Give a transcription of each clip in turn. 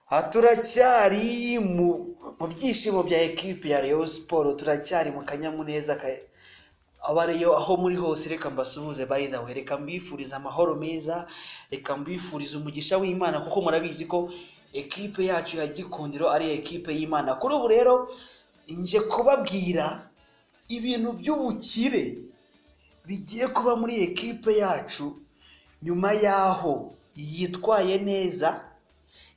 aha turacyari mu mu byishimo bya ekipi ya Rayon Sports turacyari mu kanyamuneza ka abariyo aho muri hose reka mbasuhuze by the way reka mbifuriza amahoro meza reka mbifuriza umugisha w'Imana kuko murabizi ko ekipe yacu ya Gikundiro ari ekipe y'Imana kuri ubu rero nje kubabwira ibintu by'ubukire bigiye kuba muri ekipe yacu nyuma y'aho yitwaye neza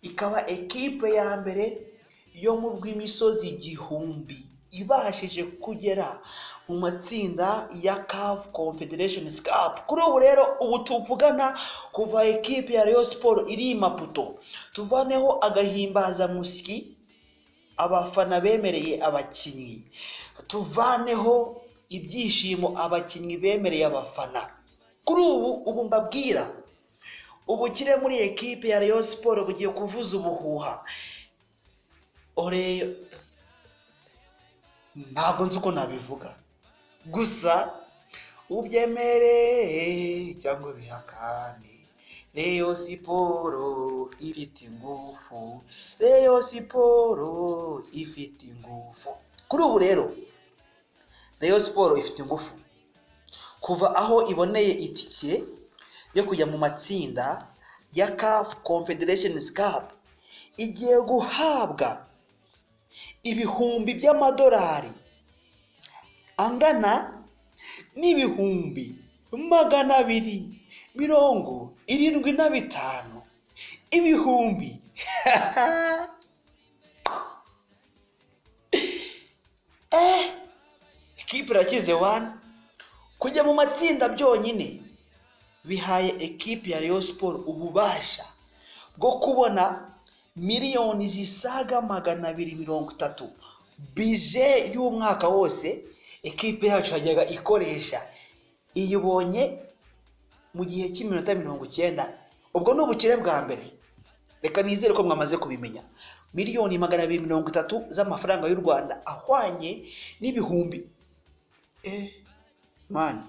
ikaba ekipe ya mbere yo mu rw'imisozi igihumbi ibashije kugera mu matsinda ya CAF Confederation Cup kuri ubu rero ubu tuvugana kuva ekipe ya Rayon Sports iri i Maputo tuvaneho agahimbaza musyi abafana bemereye abakinnyi tuvaneho ibyishimo abakinnyi bemereye abafana kuri ubu ubu mbabwira ubukire muri ekipe ya Rayon Sports bugiye kuvuza ubuhuha ore ntabwo nzi uko nabivuga gusa ubyemereye cyangwa bihakane Rayon Sports ifite ingufu Rayon Sports ifite ingufu kuri ubu rero Rayon Sports ifite ingufu kuva aho iboneye itike yo kujya mu matsinda ya CAF Confederation Cup igiye guhabwa ibihumbi by'amadolari angana n'ibihumbi magana abiri mirongo irindwi na bitanu ibihumbi eh ekipe irakize wani kujya mu matsinda byonyine bihaye ekipi ya Rayon Sports ububasha bwo kubona miliyoni zisaga magana abiri mirongo itatu bije y'umwaka wose ekipe yacu yajyaga ikoresha iyibonye mu gihe cy'iminota mirongo icyenda ubwo ni ubukire bwa mbere reka nizere ko mwamaze kubimenya miliyoni magana abiri mirongo itatu z'amafaranga y'u rwanda ahwanye n'ibihumbi eh mani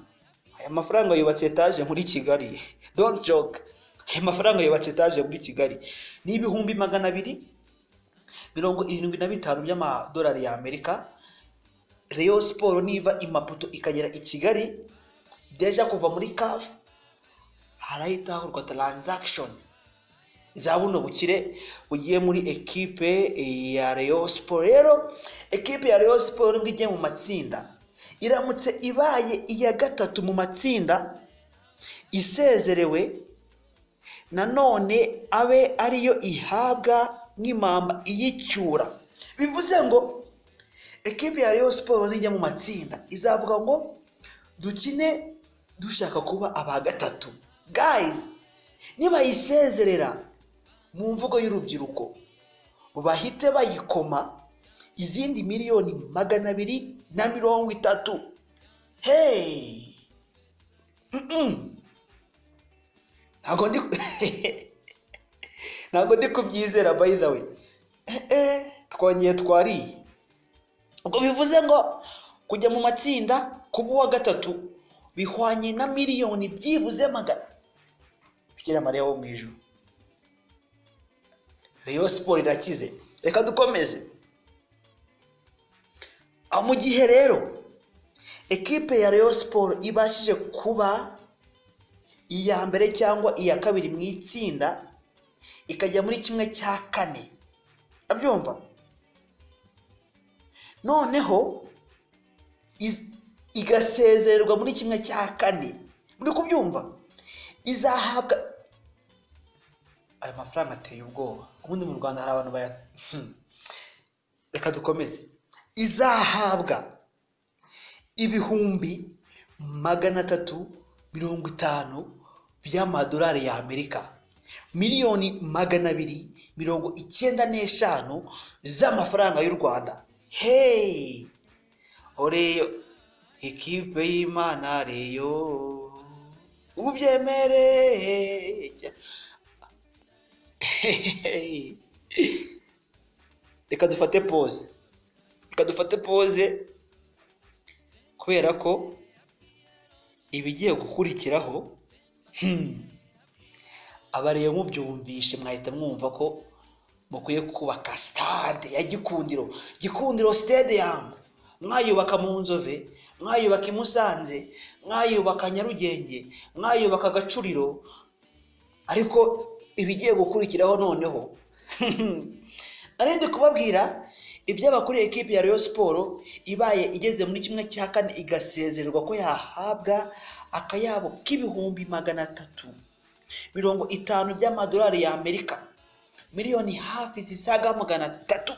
aya mafaranga yubatse etaje muri kigali don't joke aya mafaranga yubatse etaje muri kigali ni ibihumbi magana abiri mirongo irindwi na bitanu by'amadolari ya amerika Rayon siporo niva imaputo ikagera i kigali deja kuva muri kafu harahita hakorwa taranzakishoni za buno bukire bugiye muri ekipe ya Rayon siporo rero ekipe ya Rayon siporo nibwo igiye mu matsinda iramutse ibaye iya gatatu mu matsinda isezerewe nanone abe ariyo ihabwa nk'impamba iyicyura bivuze ngo ekipi ya Rayon Sports nijya mu matsinda izavuga ngo dukine dushaka kuba aba gatatu gayizi nibayisezerera mu mvugo y'urubyiruko bahite bayikoma izindi miliyoni magana abiri na mirongo itatu heyi ntabwo ndi kubyizera bayidawe twongeye twariye ubwo bivuze ngo kujya mu matsinda kuba uwa gatatu bihwanye na miliyoni byibuze magana bikira mariya wo mu ijoro rero siporo irakize reka dukomeze mu gihe rero ekipe ya Rayon Sports ibashije kuba iya mbere cyangwa iya kabiri mu itsinda ikajya muri kimwe cya kane abyumva noneho igasezererwa muri kimwe cya kane muri kubyumva izahabwa aya mafaranga ateye ubwoba ubundi mu rwanda hari abantu baya reka dukomeze izahabwa ibihumbi magana atatu mirongo itanu by'amadolari ya amerika miliyoni magana abiri mirongo icyenda n'eshanu z'amafaranga y'u rwanda heyi oreyo ekipe y'imana reyo ubu tubyemere reka dufate pose reka dufate pose kubera ko ibigiye gukurikiraho abareba mubyumvishe mwahita mwumva ko mukwiye kubaka sitade ya gikundiro gikundiro sitade yamu mwayubaka mu nzove mwayubaka i musanze mwayubaka nyarugenge mwayubaka agacuriro ariko ibigiye gukurikiraho noneho narindi kubabwira iby'abakuriye ekipi ya Rayon siporo ibaye igeze muri kimwe cya kane igasezererwa ko yahabwa akayabo k'ibihumbi magana atatu mirongo itanu by'amadolari y'amerika miliyoni hafi zisaga magana atatu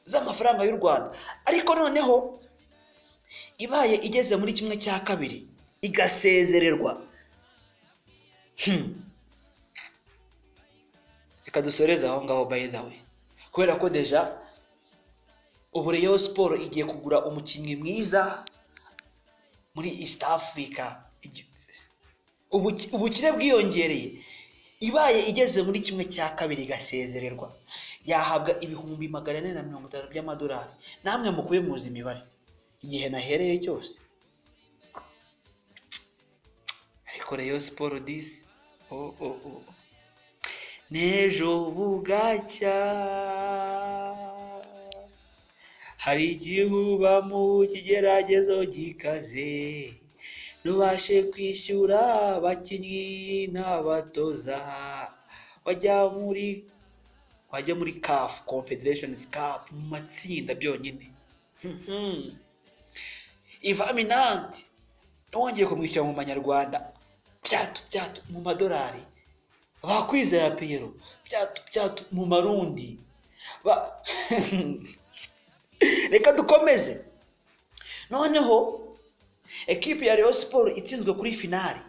z'amafaranga y'u rwanda ariko noneho ibaye igeze muri kimwe cya kabiri igasezererwa reka dusoreze aho ngaho by the way kubera ko deja ubu Rayon siporo igiye kugura umukinnyi mwiza muri east africa ubukire bwiyongereye ibaye igeze muri kimwe cya kabiri igasezererwa yahabwa ibihumbi magana ane na mirongo itanu by'amadolari namwe mukwiye muzi imibare igihe nahereye cyose ariko Rayon siporo disi n'ejo bugacya hari igihuba mu kigeragezo gikaze ntubashe kwishyura abakinnyi n'abatoza wajya muri wajya muri kafu confederation cup mu matsinda byonyine ivaminanti wongeye kumwishyura mu manyarwanda byatu byatu mu madolari bakwizera piyero byatu byatu mu marundi reka dukomeze noneho ekipi ya Rayon siporo itsinzwe kuri finali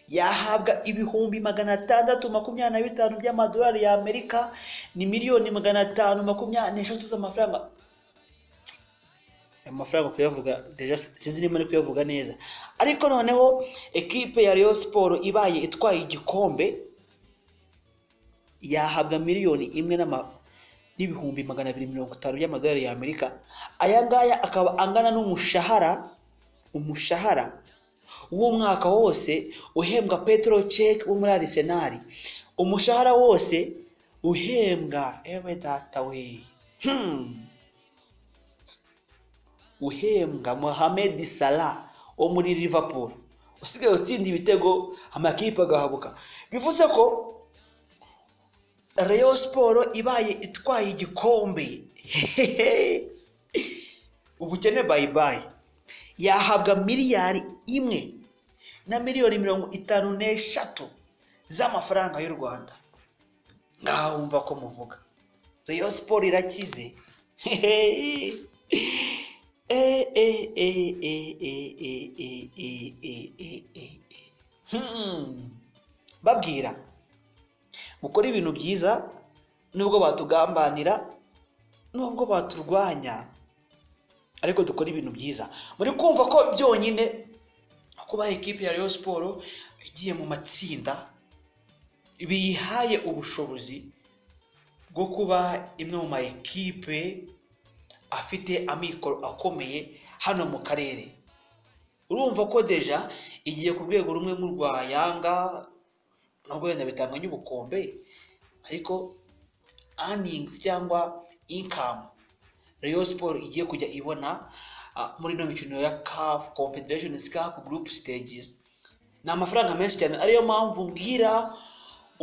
yahabwa ibihumbi magana atandatu makumyabiri na bitanu by'amadolari y'amerika ni miliyoni magana atanu makumyabiri n'eshatu z'amafaranga amafaranga kuyavuga deja sinzi niba ari kuyavuga neza ariko noneho ekipe ya Rayon siporo ibaye itwaye igikombe yahabwa miliyoni imwe n'ibihumbi magana abiri mirongo itanu by'amadolari y'amerika aya ngaya akaba angana n'umushahara umushahara w'umwaka wose uhembwa petero ceke wo muri arisenali umushahara wose uhembwa ewe data we uhembwa mohamed salah wo muri liverpool usigaye utsinda ibitego amakipe agahabuka bivuze ko Rayon siporo ibaye itwaye igikombe ubukene bayibaye yahabwa miliyari imwe na miliyoni mirongo itanu n'eshatu z'amafaranga y'u rwanda ngaho wumva ko muvuga Rayon siporo irakize babwira mukore ibintu byiza nubwo batugambanira nubwo baturwanya ariko dukora ibintu byiza muri kumva ko byonyine kuba ekipi ya Rayon siporo igiye mu matsinda biyihaye ubushobozi bwo kuba imwe mu ma ekipe afite amikoro akomeye hano mu karere urumva ko deja igiye ku rwego rumwe nk'urwa yanga nubwo wenda bitanganya ubukombe ariko aningizi cyangwa inkamu Rayon siporo igiye kujya ibona muri ino mikino ya kafu kompederesheni sikapu gurupe sitegizi ni amafaranga menshi cyane ariyo mpamvu mbwira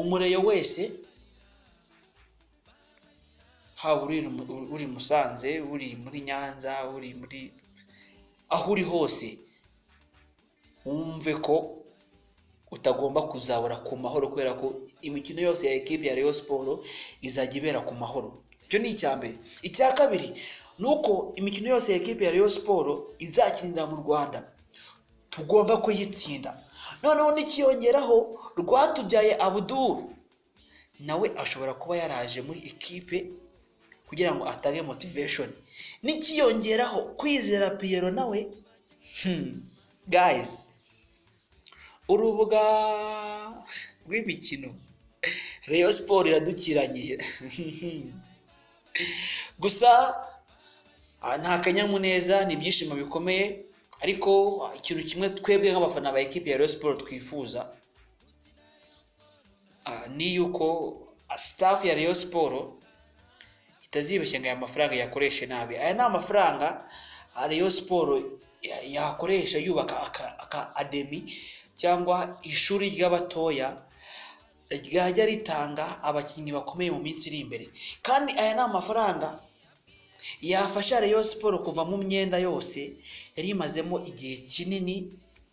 umureyo wese haba uri musanze uri muri nyanza uri muri aho uri hose wumve ko utagomba kuzabura ku mahoro kubera ko imikino yose ya ekipi ya Rayon siporo izajya ibera ku mahoro icyo ni icya mbere icya kabiri ni uko imikino yose ya ekipi ya Rayon siporo izakinira mu rwanda tugomba kuyitsinda noneho nikiyongeraho rwatubyaye abuduru nawe ashobora kuba yaraje muri ekipe kugira ngo atange motivation nikiyongeraho kwizera piyero nawe guys urubuga rw'imikino Rayon siporo iradukiranye gusa ah, nta kanyamuneza ni ibyishimo bikomeye ariko ah, ikintu kimwe twebwe nk'abafana ba ekipi ya Rayon siporo twifuza ah, ni yuko sitafu ya Rayon siporo itazibeshya ngo aya mafaranga yakoreshe nabi aya ni amafaranga ah, Rayon siporo ya- yakoresha yubaka aka- aka ademi cyangwa ishuri ry'abatoya ryajya ritanga abakinnyi bakomeye mu minsi iri imbere kandi aya ni amafaranga yafasha Rayon Sport kuva mu myenda yose yari imazemo igihe kinini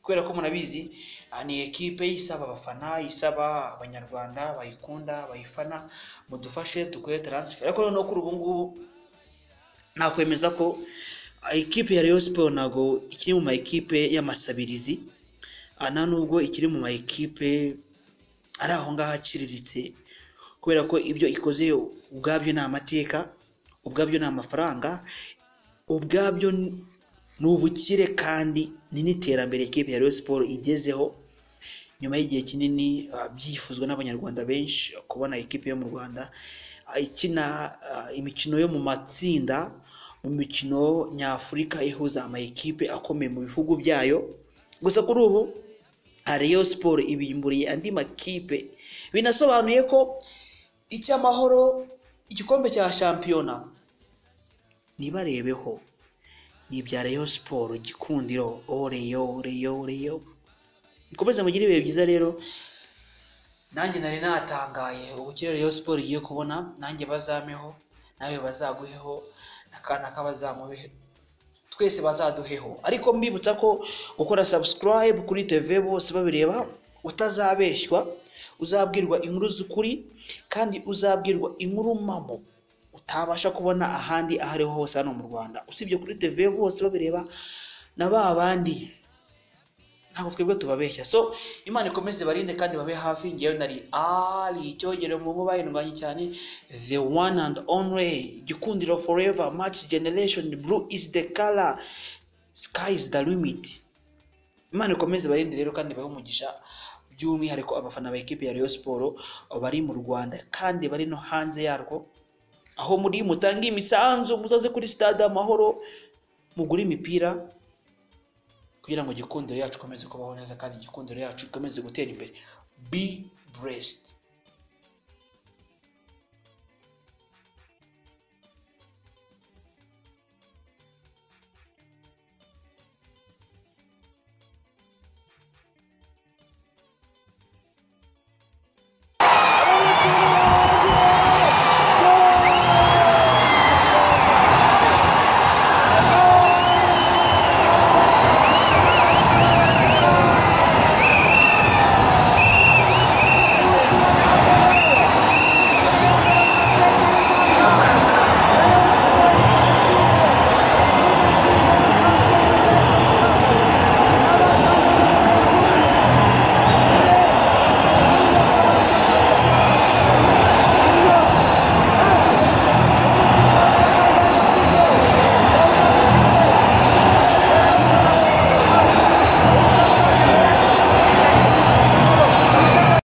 kubera ko murabizi ah, ni ekipe isaba abafana isaba abanyarwanda bayikunda bayifana mudufashe dukore taransiferi ariko noneho kuri ubu ngubu nakwemeza ko ah, ekipe ya Rayon Sport ntabwo ikiri mu ma ekipe y'amasabirizi ah, nta nubwo ikiri mu ma ekipe ari aho ngaho aciriritse kubera ko ibyo ikoze ubwabyo ni amateka ubwabyo ni amafaranga ubwabyo ni- ni ubukire kandi ni n'iterambere ikipe ya Rayon Sport igezeho nyuma y'igihe kinini ah, byifuzwa n'abanyarwanda benshi kubona ikipe yo mu Rwanda ah, ikina ah, imikino yo mu matsinda mu mikino nyafurika ihuza amakipe akomeye mu bihugu byayo gusa kuri ubu Rayon Sport ibimburiye andi makipe binasobanuye ko icy'amahoro igikombe cya shampiyona nibarebeho ni ibya Rayon Sport gikundiro o Rayon Rayon Rayon mukomeze mugire ibihe byiza rero nanjye nari natangaye ubukire Rayon Sport igiye kubona nanjye bazameho nawe bazaguheho n'akana k'abazamubeho twese bazaduheho ariko mbibutsa ko gukora subscribe kuri tv bose babireba utazabeshywa uzabwirwa inkuru z'ukuri kandi uzabwirwa inkuru mpamo utabasha kubona ahandi aho ariho hose hano mu rwanda usibye kuri tv bose babireba na ba bandi ntabwo twebwe tubabeshya so imana ikomeze barinde kandi babe hafi ngewe nari ari icyogero mu bo bahindwanye cyane the one and only gikundiro forever match generation blue is the color sky is the limit imana ikomeze barinde rero kandi bahe umugisha by'umwihariko abafana ba ekipi ya Rayon Sport bari mu Rwanda kandi bari no hanze yarwo aho muri mutange imisanzu muzaze kuri stade amahoro mugure imipira kugira ngo igikundiro yacu ikomeze kubaho neza kandi igikundiro yacu ikomeze gutera imbere be blessed